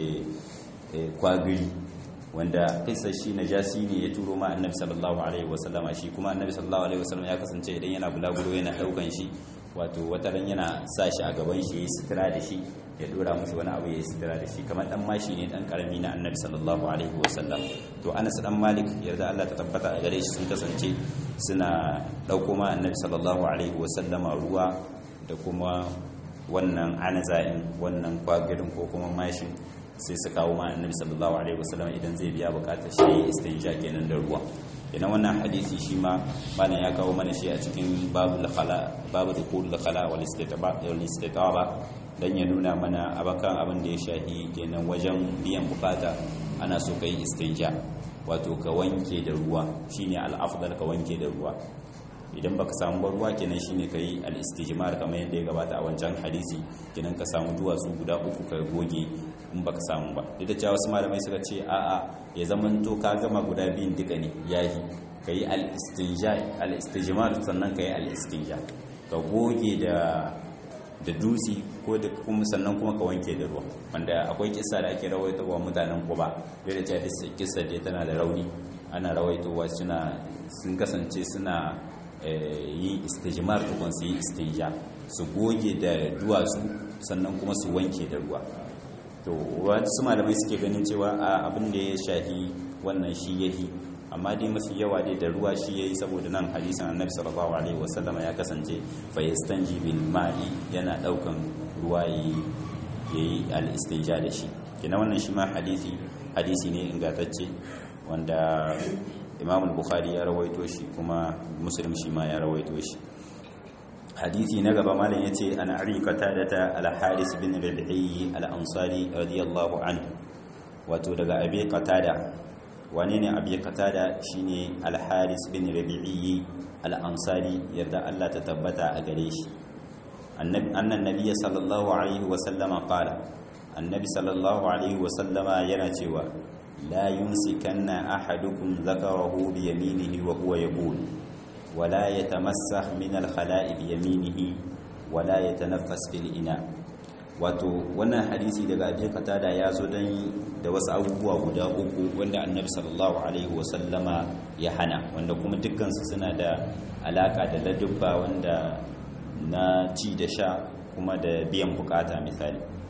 kwagiri wanda kisa shi najasi ne ya turo ma annabi sallallahu alaihi wasallama shi kuma annabi sallallahu alaihi wasallama ya kasance idan yana bulaguro yana daukan shi wato wata ran yana sa shi a gaban shi yayi sitira da shi ya dora mushi wani abu yayi sitira da shi kamar dan mashi ne dan karami na annabi sallallahu alaihi wasallam to Anas dan Malik yarda Allah ta tabbata a gare shi sun kasance suna dauko ma annabi sallallahu alaihi wasallama ruwa da kuma wannan anaza'in wannan kwagirin ko kuma mashin sai su kawo ma annabi sallallahu alaihi wasallam idan zai biya bukatar shi istinja kenan da ruwa idan wannan hadisi shi ma bana ya kawo mana shi a cikin babul khala babu dukul khala wal istitaba wal istitaba dan ya nuna mana abakan abin da ya shahi kenan wajen biyan bukata ana so kai istinja wato ka wanke da ruwa shine al-afdal ka wanke da ruwa idan baka samu ruwa kenan shine kai al-istijmar kamar yadda ya gabata a wancan hadisi kenan ka samu duwatsu guda uku ka goge in baka samu ba duk da cewa wasu malamai suka ce a'a ya zamanto ka gama guda biyun duka ne yayi kai al-istinja al-istijmar sannan kai al-istinja ka goge da da dutse ko da kuma sannan kuma ka wanke da ruwa wanda akwai kissa da ake rawaitowa mutanen Quba da da cewa kissa dai tana da rauni ana rawaitowa suna sun kasance suna yi istijmar tukun su yi istinja su goge da duwatsu sannan kuma su wanke da ruwa to wasu malamai suke ganin cewa a abin da ya shahi wannan shi yahi amma dai mafi yawa dai da ruwa shi yayi saboda nan hadisin annabi sallallahu alaihi wasallam ya kasance fa yastanji bil ma'i yana daukan ruwa yayi yayi al istinja da shi kina wannan shi ma hadisi hadisi ne ingantacce wanda imam al-bukhari ya rawaito shi kuma muslim shi ma ya rawaito shi hadisi na gaba malam yace an ari qatadata al-haris bin rabi'i al-ansari radiyallahu anhu wato daga abi qatada wane ne abi qatada shine al-haris bin rabi'i al-ansari yarda Allah ta tabbata a gare shi annabi annan nabiy sallallahu alaihi wa sallama qala annabi sallallahu alaihi wa sallama yana cewa لا يمسكن أحدكم ذكره بيمينه وهو يقول ولا يتمسح من الخلاء بيمينه ولا يتنفس في الإناء wato wannan hadisi daga abin katada ya zo don da wasu abubuwa guda uku wanda annabi sallallahu alaihi wasallama ya hana wanda kuma dukkansu suna da alaka da ladubba wanda na ci da sha kuma da biyan bukata misali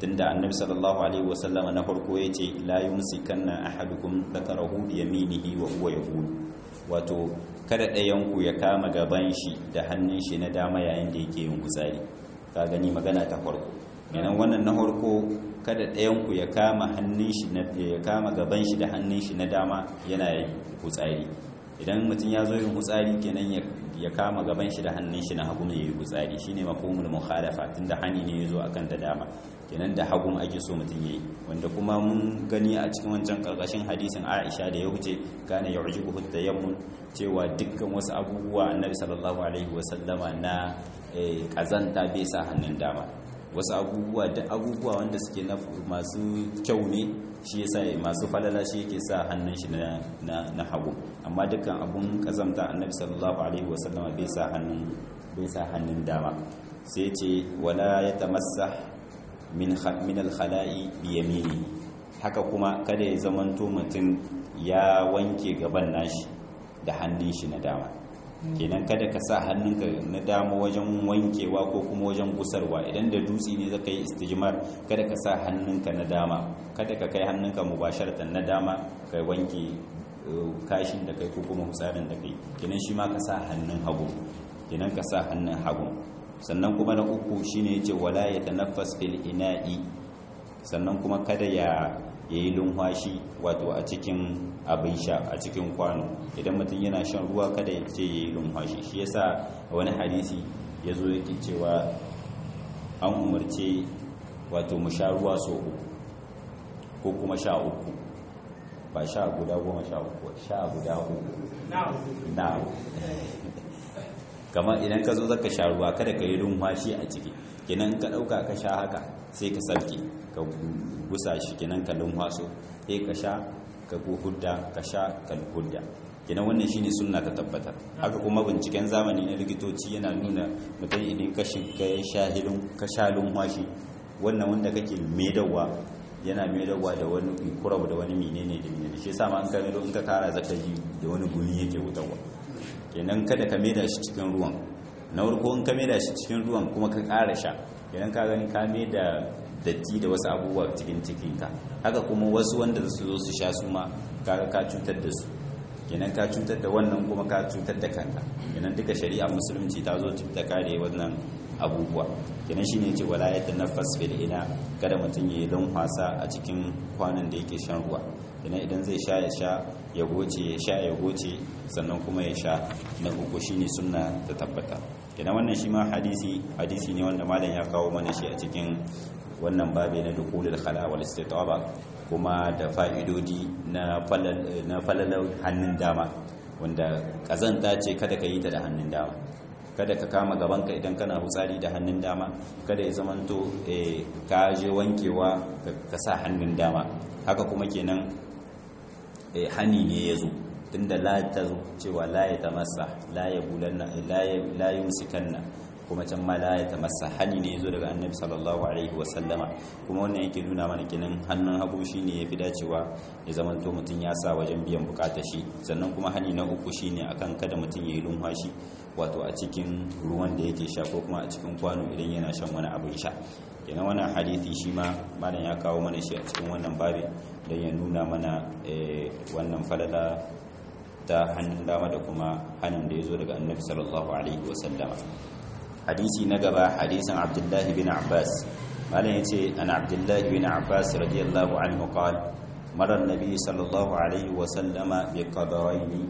tunda annabi sallallahu alaihi wasallama na farko yace la yumsikanna ahadukum dhakarahu bi yaminihi wa huwa yaqul wato kada ɗayan ku ya kama gaban shi da hannun shi na dama yayin da yake yin gutsari ka gani magana ta farko yanan wannan na farko kada ɗayan ku ya kama hannun shi na ya kama gaban shi da hannun shi na dama yana yin gutsari idan mutum ya zo yin gutsari kenan ya kama gaban shi da hannun shi na hagu ne yayi gutsari shine mafhumul mukhalafa tunda hani ne yazo akan ta dama kenan da hagun ake so mutum yayi wanda kuma mun gani a cikin wancan karkashin hadisin Aisha da ya wuce kana yu'jibuhu tayammun cewa dukkan wasu abubuwa Annabi sallallahu alaihi wasallama na kazanta bai sa hannun dama wasu abubuwa da abubuwa wanda suke na masu kyau ne shi yasa masu falala shi yake sa hannun shi na na hagu amma dukkan abun kazamta Annabi sallallahu alaihi wasallama bai sa hannun bai sa hannun dama sai ce wala yatamassah min alkhala'i biyamini haka kuma kada ya zamanto mutum ya wanke gaban nashi da hannun shi na dama kenan kada ka sa hannunka na dama wajen wankewa ko kuma wajen gusarwa idan da dutse ne zaka yi istijmar kada ka sa hannunka na dama kada ka kai hannunka mubasharatan na dama kai wanke kashin da kai ko kuma husarin da kai kenan shi ma ka sa hannun hagu kenan ka sa hannun hagu sannan kuma na uku shine yace wala ya tanaffas fil ina'i sannan kuma kada ya yayi lumfashi wato a cikin abin sha a cikin kwano idan mutum yana shan ruwa kada ya ce yayi lumfashi shi yasa wani hadisi yazo yake cewa an umarce wato mu sha ruwa so uku ko kuma sha uku ba sha guda goma sha uku sha guda uku na'am kamar idan ka zo zaka sha ruwa kada ka yi rumfashi a ciki kenan ka dauka ka sha haka sai ka sarki ka gusa shi kenan ka lumfaso sai ka sha ka hudda ka sha ka hudda kenan wannan shine sunna ta tabbatar haka kuma binciken zamani na likitoci yana nuna mutum idan ka shiga shahilin ka sha lumfashi wannan wanda kake maidawa yana maidawa da wani kurab da wani menene da menene shi yasa ma an kamar in ka kara zaka ji da wani gumi yake wutarwa kenan kada ka maida shi cikin ruwan na farko in ka maida shi cikin ruwan kuma ka ƙara sha kenan ka gani ka maida datti da wasu abubuwa cikin cikinka haka kuma wasu wanda su zo su sha su ma kaga ka cutar da su kenan ka cutar da wannan kuma ka cutar da kanka kenan duka shari'a musulunci ta zo ta kare wannan abubuwa kenan shine ce wala yatanaffas fil ina kada mutum ya yi wasa a cikin kwanan da yake shan ruwa kenan idan zai sha ya sha ya goce ya sha ya goce sannan kuma ya sha na uku shine sunna ta tabbata kenan wannan shi ma hadisi hadisi ne wanda malam ya kawo mana shi a cikin wannan babe na dukulul khala wal istitaba kuma da fa'idodi na falal na falalar hannun dama wanda kazanta ce kada ka yi ta da hannun dama kada ka kama gabanka idan kana hutsari da hannun dama kada ya zamanto ka je wankewa ka sa hannun dama haka kuma kenan hani ne ya zo tunda la ta zo cewa la ya tamassa la ya bulanna la yumsikanna kuma can ma la ya tamassa hani ne ya zo daga annabi sallallahu alaihi wa sallama kuma wannan yake nuna mana kenan hannun hagu shine yafi dacewa ya zamanto mutum ya sa wajen biyan bukatar shi sannan kuma hani na uku shine akan kada mutum ya yi lumfashi wato a cikin ruwan da yake sha ko kuma a cikin kwano idan yana shan wani abin sha kenan wannan hadisi shi ma malam ya kawo mana shi a cikin wannan babi don ya nuna mana wannan falala ta hannun dama da kuma hannun da ya zo daga annabi sallallahu alaihi wasallama hadisi na gaba hadisin abdullahi bin abbas malam ya ce an abdullahi bin abbas radiyallahu anhu qala mara annabi sallallahu alaihi wasallama bi qadawaini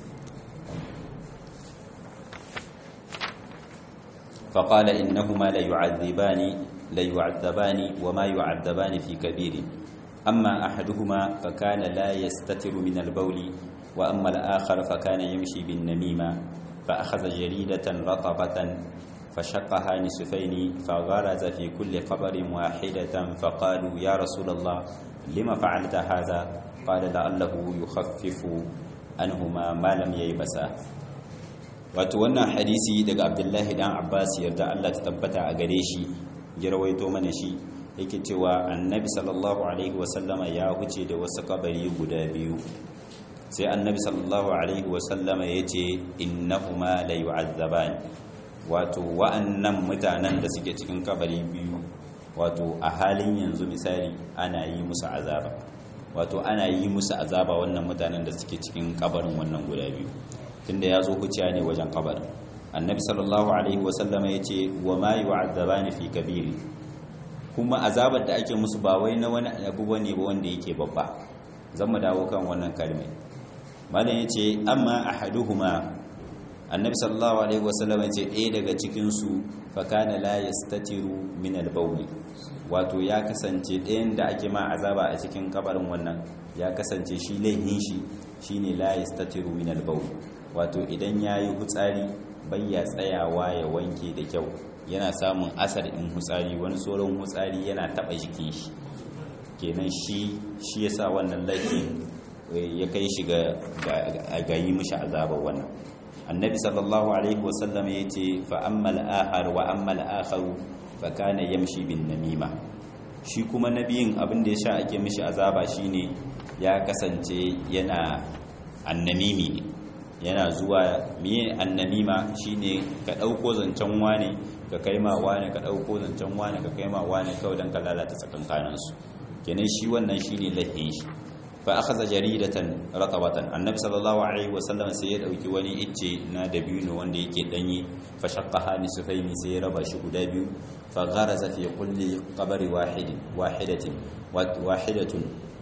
فقال إنهما ليعذبان ليعذبان وما يعذبان في كبير أما أحدهما فكان لا يستتر من البول وأما الآخر فكان يمشي بالنميمة فأخذ جريدة رطبة فشقها نصفين فغرز في كل قبر واحدة فقالوا يا رسول الله لما فعلت هذا قال لعله يخفف عنهما ما لم ييبسا wato wannan hadisi daga abdullahi dan abbas yarda allah ta tabbata a gare shi ya rawaito mana shi yake cewa annabi sallallahu alaihi wasallama ya huce da wasu kabari guda biyu sai annabi sallallahu alaihi wasallama ya ce innahuma la yu'azzaban wato wa'annan mutanen da suke cikin kabari biyu wato a halin yanzu misali ana yi musu azaba wato ana yi musu azaba wannan mutanen da suke cikin kabarin wannan guda biyu tunda ya zo huciya ne wajen kabarin annabi sallallahu alaihi wasallama ya ce wa ma yu'azzabani fi kabiri kuma azabar da ake musu ba wai na wani abu bane ba wanda yake babba zan mu dawo kan wannan kalmai malam yace amma ahaduhuma annabi sallallahu alaihi wasallam yace ɗaya daga cikin su fa kana la yastatiru min al-bawl wato ya kasance ɗayan da ake ma azaba a cikin kabarin wannan ya kasance shi laihin shi shine la yastatiru min al-bawl wato idan yayi hutsari bayya tsayawa ya wanke da kyau yana samun asar in hutsari wani tsoron hutsari yana taba jikin shi kenan shi shi yasa wannan laifin ya kai shi ga yi mishi azabar wannan annabi sallallahu alaihi wasallam ya ce fa ammal ahar wa ammal akharu fa kana yamshi bin namima shi kuma nabiyin abin da ya sha ake mishi azaba shine ya kasance yana annamimi ne yana zuwa miye annamima shine ka dauko zancen wane ka kai ma wane ka dauko zancen wane ka kai ma wane kawai dan ka lalata tsakankanin su kenan shi wannan shine lahin shi fa akhadha jaridatan ratabatan annabi sallallahu alaihi wasallam sai ya dauki wani icce na dabino wanda yake danyi fa shaqqaha nisfaini sai ya raba shi guda biyu fa gharaza fi kulli qabri wahidin wahidatin wahidatun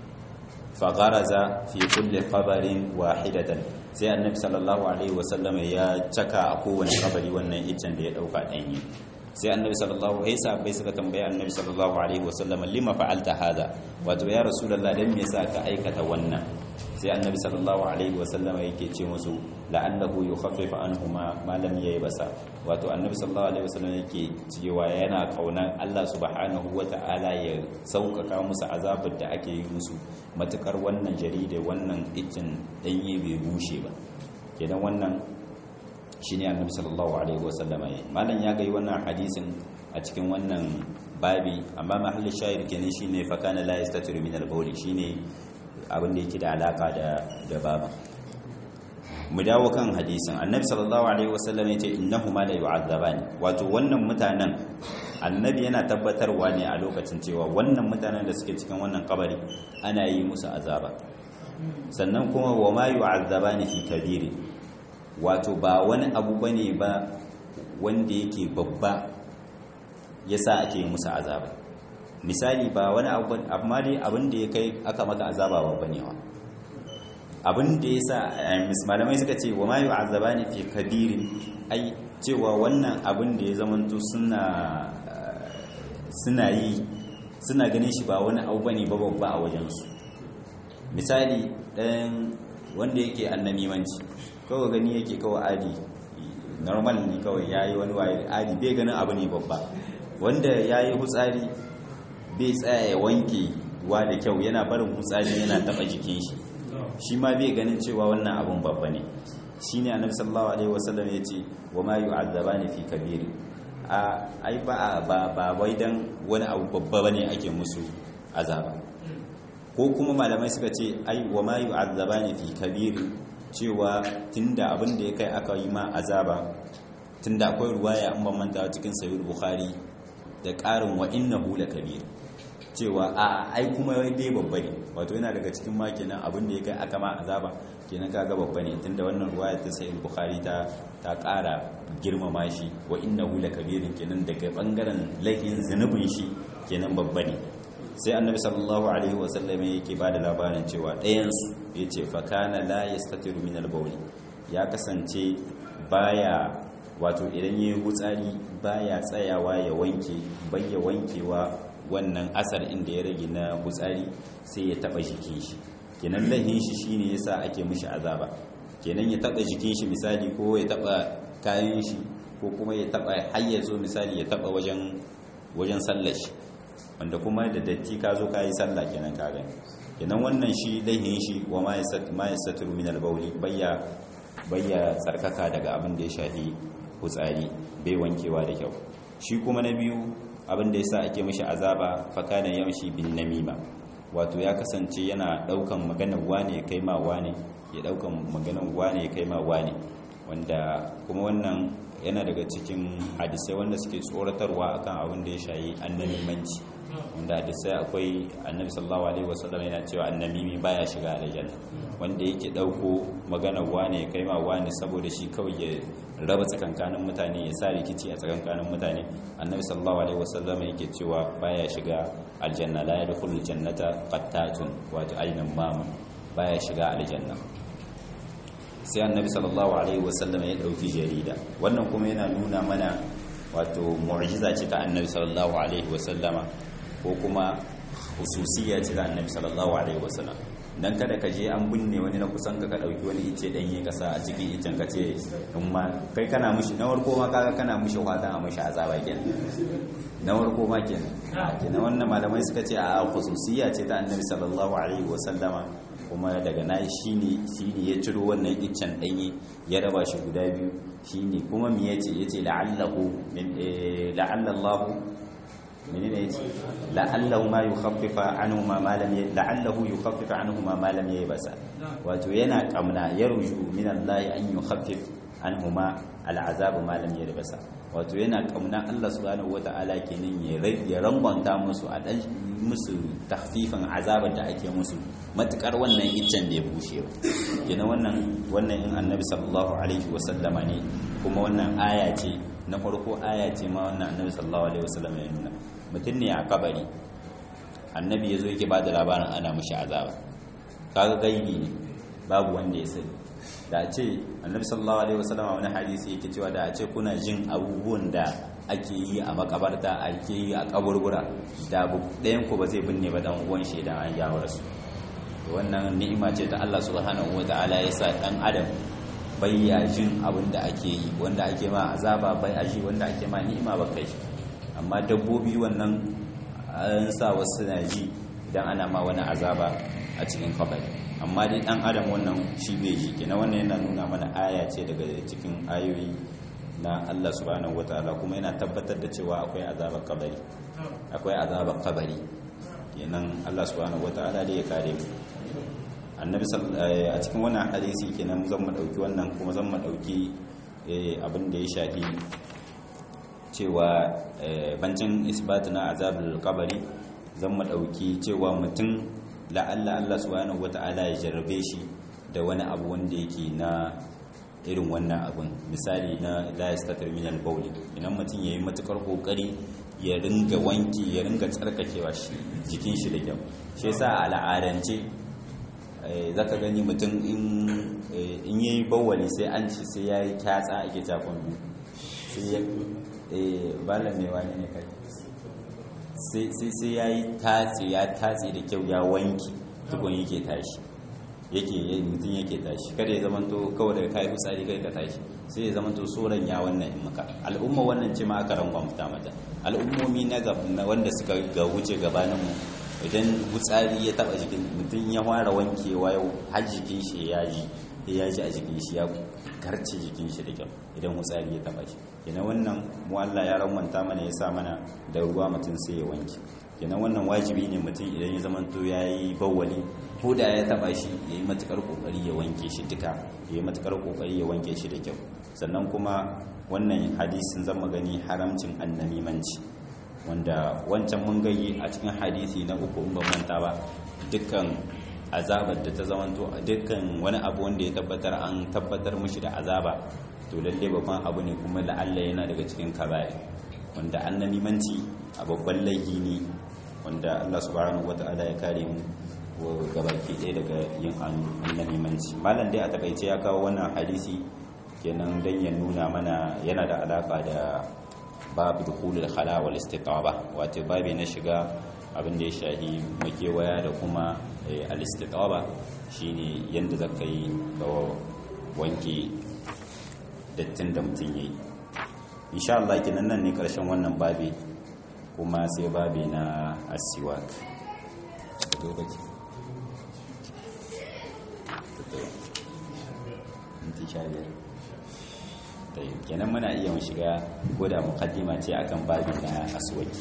fa gharaza fi kulli qabrin wahidatan sai annabi sallallahu alaihi wasallam ya caka a kowane kabari wannan iccen da ya dauka danyi sai annabi sallallahu alaihi wasallam suka tambaya annabi sallallahu alaihi wasallam lima fa'alta hada wato ya rasulullah dan me yasa ka aikata wannan sai annabi sallallahu alaihi wasallam yake ce musu la'allahu yukhaffifu anhuma ma lam yaybasa wato annabi sallallahu alaihi wasallam yake cewa yana kaunan Allah subhanahu wata'ala ya sauƙaƙa musu azabar da ake yi musu matukar wannan jarida wannan iccin danye bai bushe ba kenan wannan shine annabi sallallahu alaihi wasallama yayi malam ya ga wannan hadisin a cikin wannan babi amma mahallin shahid kenan shine fa kana la yastatiru min al-bawl shine abin da yake da alaka da da baba mu dawo kan hadisin annabi sallallahu alaihi wasallam yace innahuma la yu'adzabani wato wannan mutanen annabi yana tabbatarwa ne a lokacin cewa wannan mutanen da suke cikin wannan kabari ana yi musu azaba sannan kuma wa ma yu'adzabani fi kabiri wato ba wani abu bane ba wanda yake babba yasa ake yi musu azaba misali ba wani abu amma dai abin da ya kai aka maka azaba babba ne wa abin da yasa malamai suka ce wa ma yu'azzabani fi kabirin ai cewa wannan abin da ya zamanto suna suna yi suna ganin shi ba wani abu bane ba babba a wajensu misali ɗan wanda yake annamimanci kawai gani yake kawai adi normal ne kawai ya yi wani waye adi bai ganin abu ne babba wanda ya yi hutsari bai tsaya ya wanke wa da kyau yana barin hutsari yana taɓa jikin shi shi ma bai ganin cewa wannan abun babba ne shi ne annabi sallallahu alaihi wasallam ya ce wa ma yu'azzabani fi kabiri a ai ba ba ba wai dan wani abu babba bane ake musu azaba ko kuma malamai suka ce ai wa ma yu'azzabani fi kabiri cewa tunda abin da ya kai aka yi ma azaba tunda akwai ruwaya an ban manta cikin sahih bukhari da ƙarin wa innahu lakabir cewa a ai kuma dai babba ne wato yana daga cikin ma kenan abin da ya kai aka ma azaba kenan kaga babba ne tunda wannan ruwaya ta sahih bukhari ta ta ƙara girmama shi wa innahu lakabirin kenan daga bangaren laifin zunubin shi kenan babba ne sai annabi sallallahu alaihi wasallam yake bada labarin cewa ɗayansu ya ce fakana la yastatiru min al-bawl ya kasance baya wato idan yayi hutsari baya tsayawa ya wanke bayya wankewa wannan asar inda ya rage na hutsari sai ya taba jikin shi kenan lahin shi shine yasa ake mishi azaba kenan ya taba jikin shi misali ko ya taba kayan shi ko kuma ya taba hayyazo misali ya taba wajen wajen sallar shi wanda kuma da datti ka zo ka yi sallah kenan ka gani kenan wannan shi laihin shi wa ma yasaturu min al-bawli bayya bayya tsarkaka daga abin da ya shafi hutsari bai wankewa da kyau shi kuma na biyu abin da yasa ake mishi azaba fa kana yamshi bin namima wato ya kasance yana daukan maganar wane ya kai ma wane ya daukan maganar wane ya kai ma wane wanda kuma wannan yana daga cikin hadisai wanda suke tsoratarwa akan abin da ya shayi annabimanci wanda hadisai akwai annabi sallallahu alaihi wasallam yana cewa annabimi baya shiga aljanna wanda yake dauko maganar wane ya kai ma wane saboda shi kawai ya raba tsakankanin mutane ya sa rikici a tsakankanin mutane annabi sallallahu alaihi wasallam yake cewa baya shiga aljanna la yadkhulul jannata qattatun wato aynan mamun baya shiga aljanna sai annabi sallallahu alaihi wasallam ya dauki jarida wannan kuma yana nuna mana wato mu'jiza ce ta annabi sallallahu alaihi wasallama ko kuma hususiyya ce ta annabi sallallahu alaihi wasallam dan kada ka je an binne wani na kusan ka ka dauki wani ice danye kasa a cikin icen ka ce in ma kai kana mushi na warko ma kaga kana mushi fatan a mushi azaba kenan na warko ma kenan kenan wannan malamai suka ce a hususiyya ce ta annabi sallallahu alaihi wasallama kuma daga na shi ne ya ciro wannan iccen ɗanye ya raba shi guda biyu shi ne kuma mi ya ce ya ce la'allallahu mini ne ya ce la'allahu ma yi haffifa anhu ma malam ya la'allahu yi haffifa anhu ma malam ya yi basa wato yana kamna ya ruju min Allah an yi haffif anhu ma al'azabu malam ya yi basa wato yana kamna Allah subhanahu wata'ala kenan ya rangwanta musu a dan musu tahfifin azabar da ake musu matukar wannan iccen bai bushe ba kenan wannan wannan in annabi sallallahu alaihi wasallama ne kuma wannan aya ce na farko aya ce ma wannan annabi sallallahu alaihi wasallama ya nuna mutum ne a kabari annabi ya zo yake ba da labarin ana mushi azaba kaga gaibi ne babu wanda ya sani da a ce annabi sallallahu alaihi wasallam wani hadisi yake cewa da a ce kuna jin abubuwan da ake yi a makabarta ake yi a kaburbura da ɗayan ku ba zai binne ba dan uwan shi idan an jawo rasu wannan ni'ima ce ta Allah subhanahu wataala ya sa dan adam bai ya jin abin da ake yi wanda ake ma azaba bai aji wanda ake ma ni'ima ba kai amma dabbobi wannan an sa wasu na ji idan ana ma wani azaba a cikin kabari amma dai dan adam wannan shi bai ji kenan wannan yana nuna mana aya ce daga cikin ayoyi na Allah subhanahu wataala kuma yana tabbatar da cewa akwai azabar kabari akwai azabar kabari kenan Allah subhanahu wataala dai ya kare mu annabi a cikin wannan hadisi kenan zan mu dauki wannan kuma zan mu dauki abin da ya shafi cewa bancin isbat na azabul kabari zan mu dauki cewa mutum la'alla Allah subhanahu wata'ala ya jarrabe shi da wani abu wanda yake na irin wannan abun misali na la yastatir min al-bawl idan mutum yayi matukar kokari ya ringa wanki ya ringa tsarkakewa shi jikin shi da kyau shi yasa a al'adance zaka gani mutum in in yayi bawali sai an ci sai yayi kyatsa ake takon biyu sai ya eh balan ne wani ne kai sai ya yi tatsi ya tatsi da kyau ya wanki tukun yake tashi yake mutum yake tashi kada ya zamanto kawai daga kayi fitsari kai ka tashi sai ya zamanto tsoron ya wannan in maka al'umma wannan ce ma aka rangwa fita mata al'ummomi na wanda suka ga wuce gabaninmu idan fitsari ya taba jikin mutum ya fara wankewa yau har jikin shi ya ji ya ji a jikin shi ya karce jikin shi da kyau idan fitsari ya taba shi kenan wannan mu Allah ya ramanta mana ya sa mana da ruwa mutum sai ya wanke kenan wannan wajibi ne mutum idan ya zamanto ya yi bawwali ko da ya taba shi ya yi matukar kokari ya wanke shi duka ya yi matukar kokari ya wanke shi da kyau sannan kuma wannan hadisin zan magani haramcin annamimanci wanda wancan mun gayi a cikin hadisi na uku in ban manta ba dukkan azabar da ta zamanto dukkan wani abu wanda ya tabbatar an tabbatar mushi da azaba to lalle babban abu ne kuma la'alla yana daga cikin kabari wanda annamimanci a babban laifi ne wanda Allah subhanahu wata'ala ya kare mu gabaki ɗaya daga yin annamimanci malam dai a takaice ya kawo wannan hadisi kenan dan ya nuna mana yana da alaka da babu dukhulul khala wal istitaba wato babu na shiga abin da ya shahi makewaya da kuma al-istitaba shine yanda zaka yi ka wanke dattin da mutum yayi insha Allah kenan nan ne karshen wannan babi kuma sai babi na asiwak kenan muna iya mu shiga goda mukaddima ce akan babi na aswaki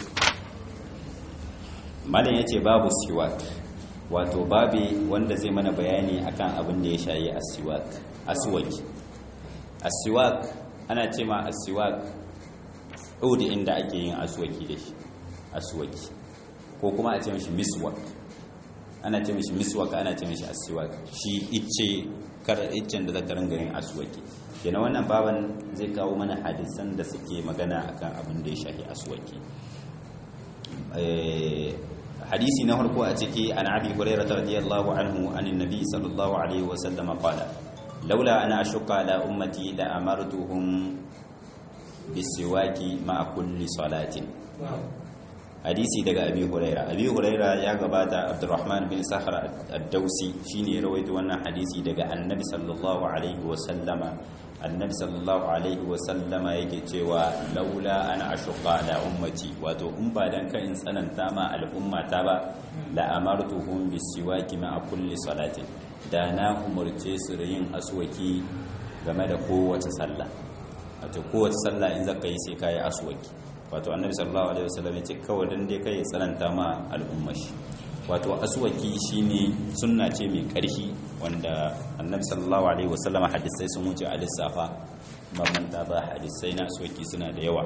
malam yace babu siwak wato babi wanda zai mana bayani akan abin da ya shayi asiwak aswaki asiwak ana ce ma aswak udi inda ake yin aswaki da shi aswaki ko kuma a ce mishi miswak ana ce mishi miswak ana ce mishi aswak shi icce kar iccen da zaka ringa yin aswaki kenan wannan baban zai kawo mana hadisan da suke magana akan abin da ya shafi aswaki hadisi na farko a ciki an abi hurairah radiyallahu anhu anin nabi sallallahu alaihi wa sallam qala laula ana ashqa ala ummati la amartuhum bisiwaki ma'a kulli salatin hadisi daga abi huraira abi huraira ya gabata abdurrahman bin sahar ad-dausi shine ya rawaito wannan hadisi daga annabi sallallahu alaihi wa sallama annabi sallallahu alaihi wa sallama yake cewa laula ana ashqa ala ummati wato in ba dan kan in tsananta ma al'umma ta ba la amartuhum bisiwaki ma'a kulli salatin da na umurce su da yin aswaki game da kowace sallah wato kowace sallah in zaka yi sai kai aswaki wato annabi sallallahu alaihi wasallam ya ce kawai dan dai kai tsananta ma al'umma shi wato aswaki shine sunna ce mai ƙarfi wanda annabi sallallahu alaihi wasallam hadisai sun wuce a lissafa mamanta ba hadisai na aswaki suna da yawa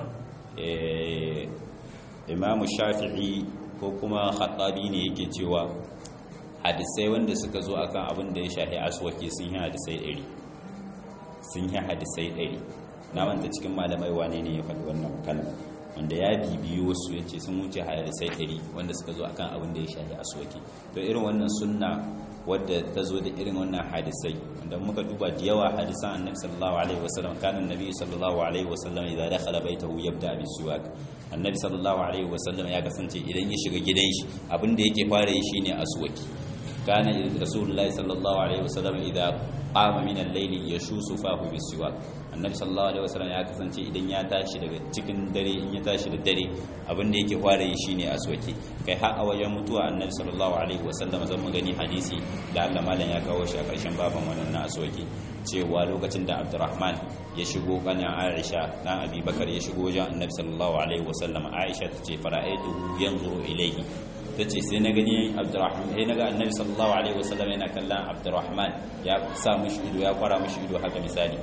eh imam shafi'i ko kuma khattabi ne yake cewa hadisai wanda suka zo akan abin da ya shafi aswaki sun yi hadisai ɗari sun yi hadisai ɗari na wanda cikin malamai wane ne ya faɗi wannan kalma wanda ya bibiyo wasu ya ce sun wuce hadisai ɗari wanda suka zo akan abin da ya shafi aswaki to irin wannan sunna wadda ta zo da irin wannan hadisai wanda muka duba da yawa hadisan annabi sallallahu alaihi wasallam kana annabi sallallahu alaihi wasallam idan dakhala baitahu yabda bi siwak annabi sallallahu alaihi wasallam ya kasance idan ya shiga gidan shi abin da yake fara yi shine aswaki kana rasulullahi sallallahu alaihi wasallam idan qama min al-layli yashusu fahu bi siwak annabi sallallahu alaihi wasallam ya kasance idan ya tashi daga cikin dare in ya tashi da dare abin da yake fara yi shine aswaki kai har a wajen mutuwa annabi sallallahu alaihi wasallam zan mu gani hadisi da Allah malam ya kawo shi a karshen baban wannan aswaki cewa lokacin da Abdurrahman ya shigo kanin Aisha dan Abi Bakar ya shigo wajen annabi sallallahu alaihi wasallam Aisha ta ce fara'aituhu yanzuru ilayhi tace sai na gani Abdurrahman sai naga annabi sallallahu alaihi wasallam yana kallon Abdurrahman ya sa mishi ido ya kwara mishi ido haka misali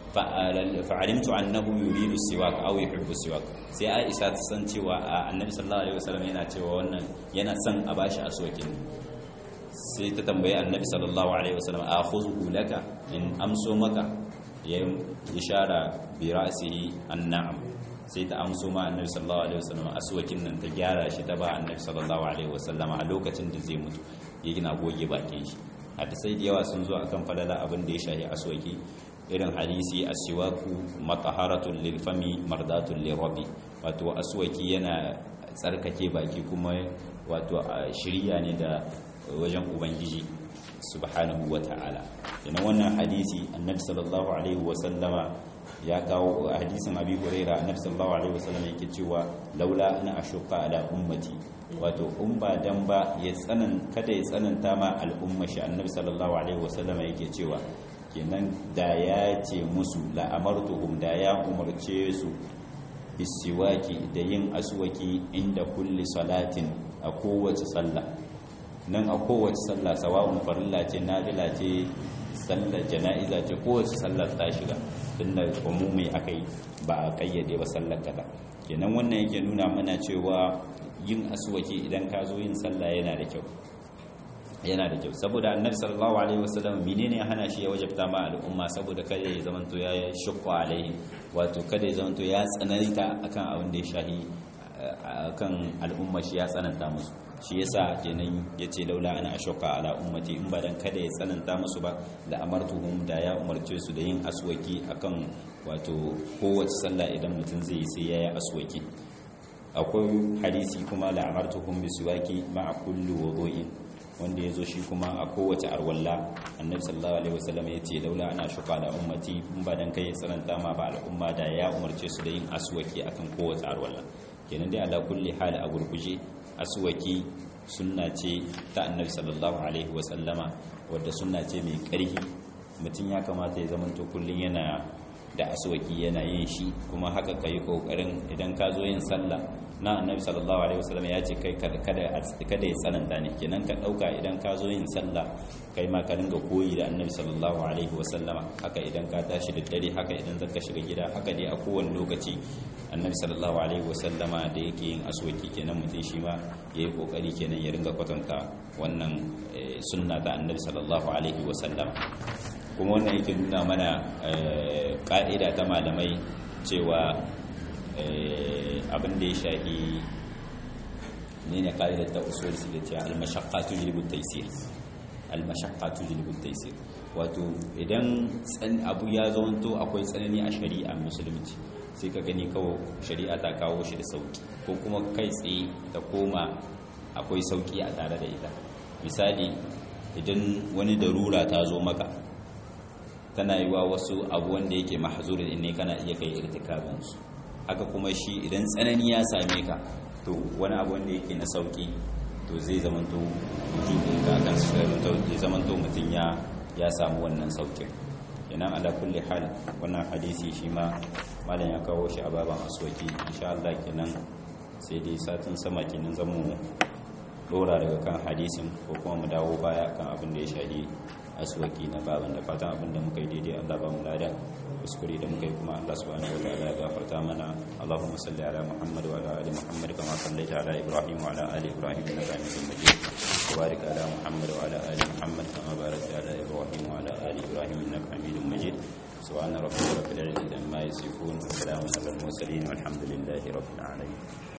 fa'alimtu annahu yuridu siwak aw yuhibbu siwak sai Aisha ta san cewa annabi sallallahu alaihi wasallam yana cewa wannan yana son a bashi aswakin sai ta tambaye annabi sallallahu alaihi wasallam akhuzuhu laka in amso maka ya ishara bi ra'sihi annam sai ta amso ma annabi sallallahu alaihi wasallam aswakin nan ta gyara shi ta ba annabi sallallahu alaihi wasallam a lokacin da zai mutu ya gina goge bakin shi hadisai da yawa sun zo akan falala abin da ya shahi aswaki irin hadisi asiwaku mataharatun lilfami mardatun lirabi wato aswaki yana tsarkake baki kuma wato shirya ne da wajen ubangiji subhanahu wa ta'ala yana wannan hadisi annabi sallallahu alaihi wasallama ya kawo hadisin abi huraira annabi sallallahu alaihi wasallam yake cewa laula ana ashuqa ala ummati wato in ba dan ba ya tsanan kada ya tsananta ma al'umma shi annabi sallallahu alaihi wasallama yake cewa kenan da ya ce musu la'amartuhum da ya umarce su bisiwaki da yin aswaki inda kulli salatin a kowace sallah nan a kowace sallah sawa'un farilla ce nafila ce sallar jana'iza ce kowace sallar ta shiga tun da umumi aka yi ba a kayyade ba sallar kada kenan wannan yake nuna mana cewa yin aswaki idan ka zo yin sallah yana da kyau yana da kyau saboda annabi sallallahu alaihi wasallam menene ya hana shi ya wajabta ma al'umma saboda kada ya zamanto ya shukwa alaihi wato kada ya zamanto ya tsananta akan abin da ya shahi akan al'umma shi ya tsananta musu shi yasa kenan yace laula ana ashqa ala ummati in ba dan kada ya tsananta musu ba la amartuhum da ya umarce su da yin aswaki akan wato kowace sallah idan mutum zai sai yayi aswaki akwai hadisi kuma la amartuhum bisiwaki ma'a kulli wudu'in wanda ya zo shi kuma a kowace arwalla annabi sallallahu alaihi wasallam ya ce laula ana shuka da ummati in ba dan kai tsananta ma ba al'umma da ya umarce su da yin aswaki akan kowace arwalla kenan dai ala kulli hal a gurguje aswaki sunna ce ta annabi sallallahu alaihi wasallama wadda sunna ce mai ƙarfi mutum ya kamata ya zamanto kullun yana da aswaki yana yin shi kuma haka kai kokarin idan ka zo yin sallah na annabi sallallahu alaihi wasallam ya ce kai kada kada kada ya tsananta ne kenan ka dauka idan ka zo yin sallah kai ma ka dinga koyi da annabi sallallahu alaihi wasallama haka idan ka tashi da dare haka idan zaka shiga gida haka dai a kowane lokaci annabi sallallahu alaihi wasallama da yake yin aswaki kenan mutum shi ma yayi kokari kenan ya ringa kwatanta wannan sunna ta annabi sallallahu alaihi wasallama kuma wannan yake nuna mana ka'ida ta malamai cewa abin da ya shahi ne ne ƙa'idar ta usul su da cewa almashaqqatu lilbut taysir almashaqqatu lilbut taysir wato idan abu ya zamanto akwai tsanani a shari'a musulunci sai ka gani kawo shari'a ta kawo shi da sauki ko kuma kai tsaye ta koma akwai sauki a tare da ita misali idan wani darura ta zo maka tana yi wa wasu abu wanda yake mahzurin ne kana iya kai irtikabinsu haka kuma shi idan tsanani ya same ka to wani abu wanda yake na sauki to zai zamanto wujudin ka akan zai zamanto mutum ya ya samu wannan saukin kenan ala kulli hal wannan hadisi shi ma malam ya kawo shi a baban aswaki insha Allah kenan sai dai satin sama kenan zamu dora daga kan hadisin ko kuma mu dawo baya kan abin da ya shahi aswaki na baban da fatan abin da muka yi daidai Allah ba mu lada kuskure da muka yi kuma Allah subhanahu wa ta'ala ya gafarta mana Allahumma salli ala Muhammad wa ala ali Muhammad kama sallaita ala Ibrahim wa ala ali Ibrahim innaka Hamidum Majid wa barik ala Muhammad wa ala ali Muhammad kama barakta ala Ibrahim wa ala ali Ibrahim innaka Hamidum Majid سبحان ربك رب العزة عما يصفون وسلام على المرسلين والحمد لله رب العالمين